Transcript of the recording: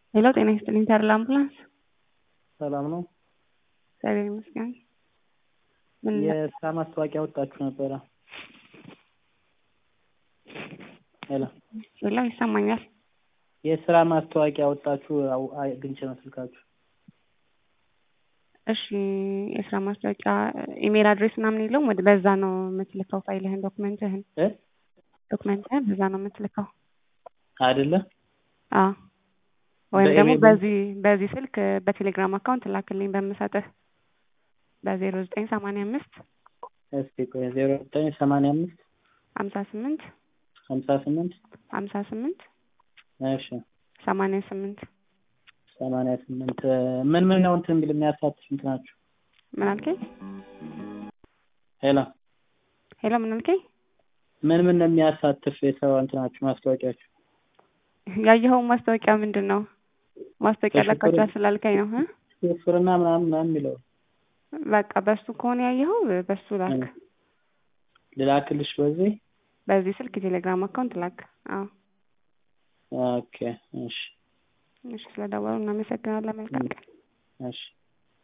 ሄሎ ጤና ይስጥልኝ ተርላ አምቡላንስ ሰላም ነው። እግዚአብሔር ይመስገን። ምን የስራ ማስታወቂያ ወጣችሁ ነበረ? ሄሎ ሄሎ ይሰማኛል። የስራ ማስታወቂያ ወጣችሁ አው- አግኝቼ ነው ስልካችሁ። እሺ የስራ ማስታወቂያ ኢሜል አድሬስ ምናምን የለውም? ወደ በዛ ነው የምትልከው ፋይልህን ዶክመንትህን እ ዶክመንትህን በዛ ነው የምትልከው? አይደለ? አዎ ወይም ደግሞ በኢሜል? በዚህ በዚህ ስልክ በቴሌግራም አካውንት ላክልኝ በምሰጥህ በዜሮ ዘጠኝ ሰማንያ አምስት እስኪ ቆይ ዜሮ ዘጠኝ ሰማንያ አምስት ሀምሳ ስምንት ሀምሳ ስምንት ሀምሳ ስምንት እሺ ሰማንያ ስምንት ሰማንያ ስምንት ምን ምን ነው እንትን የሚል የሚያሳትፍ እንትናችሁ? ምን አልከኝ? ሄሎ ሄሎ ምን አልከኝ? ምን ምን ነው የሚያሳትፍ የሰው እንትናችሁ ማስታወቂያችሁ? ያየኸው ማስታወቂያ ምንድን ነው? ማስታወቂያ በሽብር- ለቃችኋል ስላልከኝ ነው እ ሹፍርና ምናምን ምናምን የሚለው በቃ በሱ ከሆነ ያየኸው በሱ ላክ። ልላክልሽ በዚህ? በዚህ ስልክ የቴሌግራም አካውንት ላክ። አዎ ኦኬ እሺ እሺ፣ ስለደወሉ እናመሰግናለን። መልካም ቀን። እሺ